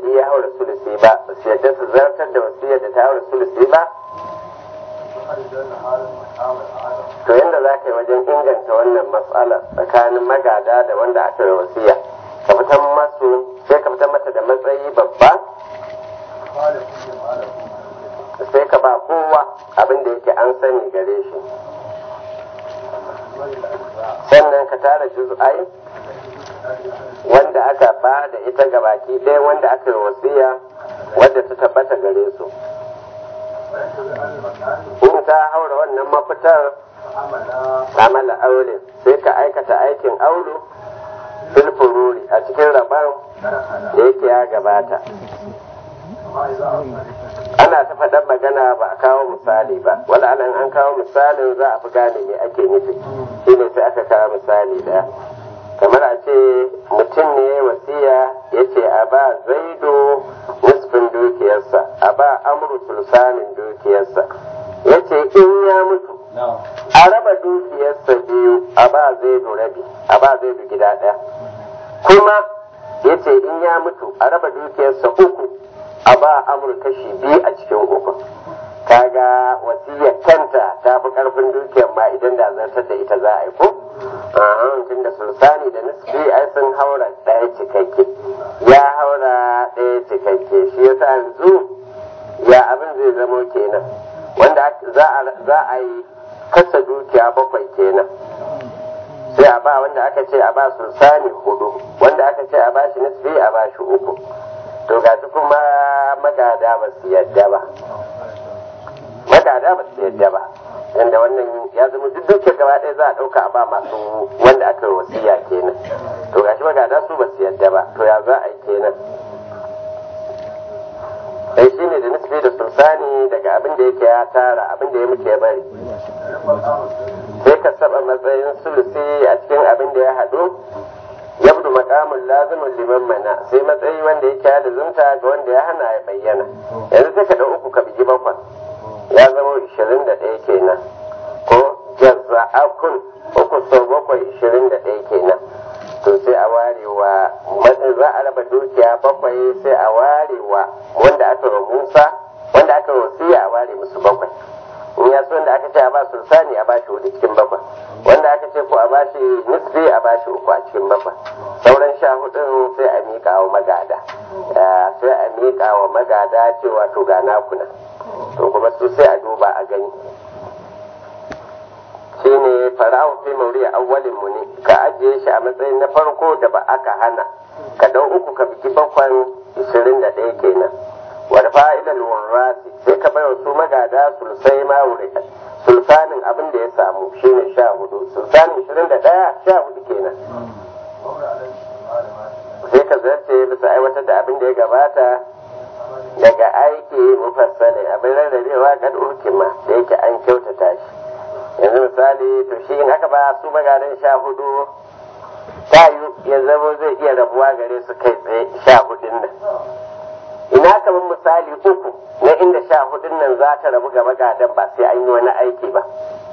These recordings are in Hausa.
duk ya haura sulusi ba ba su yadda su zartar da wasiyar da ta haura sulusi ba to yadda za ka yi wajen inganta wannan matsala tsakanin magada da wanda aka yi wasiya ka fitar masu sai ka fitar mata da matsayi babba sai ka ba kowa abin da yake an sani gare shi sannan ka tara juz'ai wanda aka ba da ita ga baki ɗaya wanda aka yi wasiya wadda ta tabbata gare su in ta haura wannan mafitar amala aure sai ka aikata aikin aulu fil fururi a cikin rabon da yake ya gabata ana ta faɗar magana ba a kawo misali ba wala anan an kawo misalin za a fi gane me ake nufi shine sai aka kawo misali ɗaya kamar a ce mutum ne wasiya ya ce a ba zaido nisfin dukiyarsa a ba amru sulsanin dukiyarsa ya ce in ya mutu a raba dukiyarsa biyu a ba zaido rabi a ba zaido gida ɗaya kuma ya ce in ya mutu a raba dukiyarsa uku a ba amur kashi biyu a cikin uku kaga wasiyar kanta ta fi karfin dukiyar ma idan da zartar da ita za a yi ko tun da sulsani da nisbi ai sun haura ɗaya cikakke ya haura ɗaya cikakke shi yasa yanzu ya abin zai zamo kenan wanda za a yi kasa dukiya bakwai kenan sai a ba wanda aka ce a ba sulsani hudu wanda aka ce a ba shi nisbi a ba shi uku to ga kuma magada ba su yadda ba magada ba su yadda ba inda wannan ya zama duk duke gaba ɗaya za a ɗauka a ba masu wanda aka yi wasiya kenan to gashi magada su ba su yadda ba to ya za a yi kenan sai shi ne da nisbi da sulsani daga abin da yake ya tara abin da ya mutu ya bari sai ka saba matsayin sulusi a cikin abin da ya haɗu yabdu maqamul lazimun liman mana sai matsayi wanda yake ya lazumta ga wanda ya hana ya bayyana yanzu sai ka da uku ka bigi bakwai ya zama ishirin da ɗaya kenan ko jazza'akun uku sau bakwai ishirin da ɗaya kenan to sai a ware wa za a raba dukiya bakwai sai a ware wa wanda aka wa musa wanda aka wasiya a ware musu bakwai in ya so wanda aka ce a ba sulsani a ba shi hudu cikin bakwai wanda aka ce ko a ba shi nisbi a ba shi uku a cikin bakwai sauran sha hudun sai a miƙa wa magada sai a miƙa wa magada cewa to ga nakuna to kuma su sai a duba a gani shine fara'u fi mauri awwalin mu ne ka ajiye shi a matsayin na farko da ba aka hana ka dau uku ka biki bakwan ishirin da ɗaya kenan wal fa'ilal warrasi sai ka bai su magada sulsai ma wuri sulsanin abin da ya samu shine sha hudu sulsanin ishirin da ɗaya sha hudu kenan sai ka zarce bisa aiwatar da abin da ya gabata daga aiki mufassale abin rarrabewa kad urkima da yake an kyautata shi yanzu misali to shi in aka ba su magadan sha hudu tayu ya zama zai iya rabuwa gare su kai tsaye sha hudun nan ina kamar misali uku na inda sha hudun nan za ta rabu ga magadan ba sai an yi wani aiki ba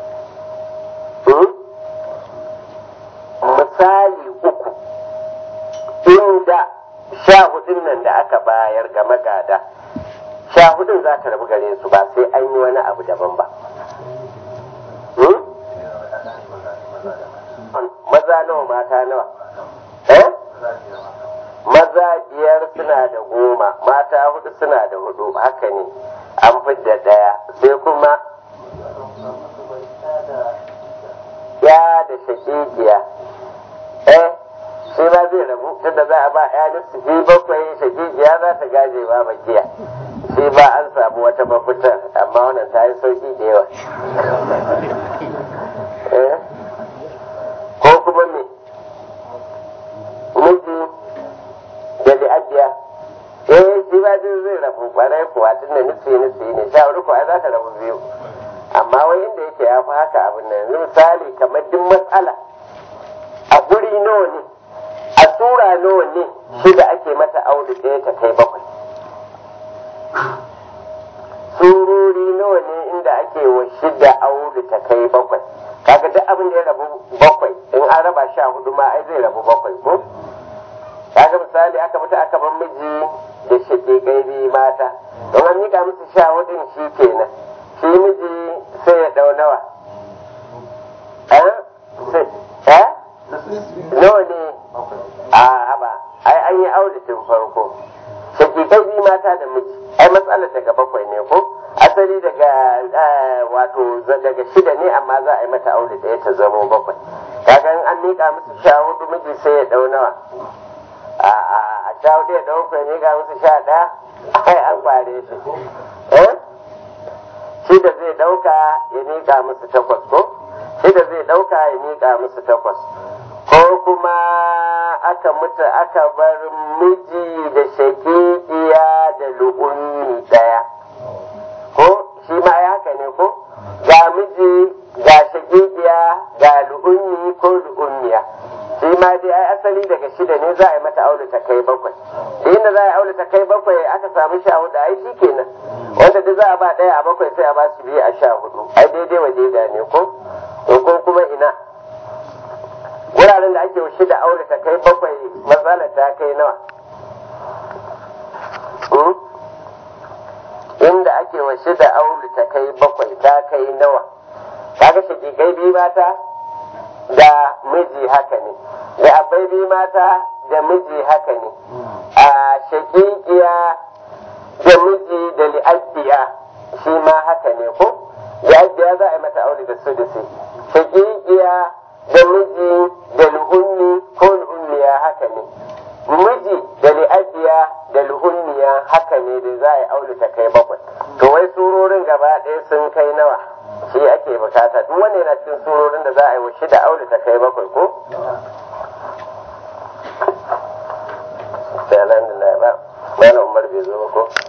misali uku inda sha hudun nan da aka bayar ga magada sha hudun za ta rabu gare su ba sai an yi wani abu daban ba maza nawa mata nawa eh maza biyar suna da goma mata hudu suna da hudu haka ne an fidda daya sai kuma ya da shakikiya eh shi ba zai rabu tunda za a ba ya nufi bakwai shakikiya za ta gaje ba bakiya shi ba an samu wata mafitar amma wannan ta yi sauki da yawa ko kuma me miji da li'abiya eh shi ba zai zai rabu kwarai kuwa tun da nufi nufi ne sha hudu kuwa za ta rabu biyu amma wai inda yake ya fi haka abin nan yanzu misali kamar duk matsala a guri nawa ne a tura nawa ne shida ake mata audu ɗaya ta kai bakwai surori nawa ne inda ake wa shida audu ta kai bakwai kaga duk abin da ya rabu bakwai in an raba sha hudu ma ai zai rabu bakwai ko kaga misali aka mutu aka bar miji da shaƙiƙai biyu mata don an miƙa musu sha hudun shi kenan shi miji sai ya ɗau nawa eh nawa ne a haba ai an yi auditin farko shaƙiƙai biyu mata da miji ai matsalar daga bakwai ne ko asali daga wato daga shida ne amma za a yi mata aure ɗaya ta zamo bakwai kaga an miƙa musu sha hudu miji sai ya ɗau nawa a sha hudu ya ɗau ya miƙa musu sha ɗaya ai an kware shi shi da zai ɗauka ya miƙa musu takwas ko shi da zai ɗauka ya miƙa musu takwas ko kuma aka mutu aka bar miji da shakikiya da lu'ummi ɗaya ko shi ma ya haka ne ko ga miji ga shakikiya ga lu'ummi ko lu'ummiya shi ma dai ai asali daga shida ne za a yi mata aure ta kai bakwai da inda za a yi aure ta kai bakwai aka samu sha hudu ai shi kenan wanda duk za a ba ɗaya a bakwai sai a ba su biyu a sha hudu ai daidai wa daida ne ko ko kuma ina wuraren da ake shida aure ta kai bakwai matsalar ta kai nawa inda ake wa shida aure ta kai bakwai ta kai nawa kaga shakikai biyu mata da miji haka ne da abai biyu mata da miji haka ne a shakikiya da miji da li'abbiya shi ma haka ne ko li'abbiya za a yi mata aure da su da su shakikiya da miji da lu'ummi ko lu'ummiya haka ne miji da li'abiya da lu'ummiya haka ne da za a yi aure ta kai bakwai to wai surorin gaba ɗaya sun kai nawa shi ake bukata duk wanda yana cikin surorin da za a yi wa da aure ta kai bakwai ko sai alhamdulillah ba malam umar bai zo ba ko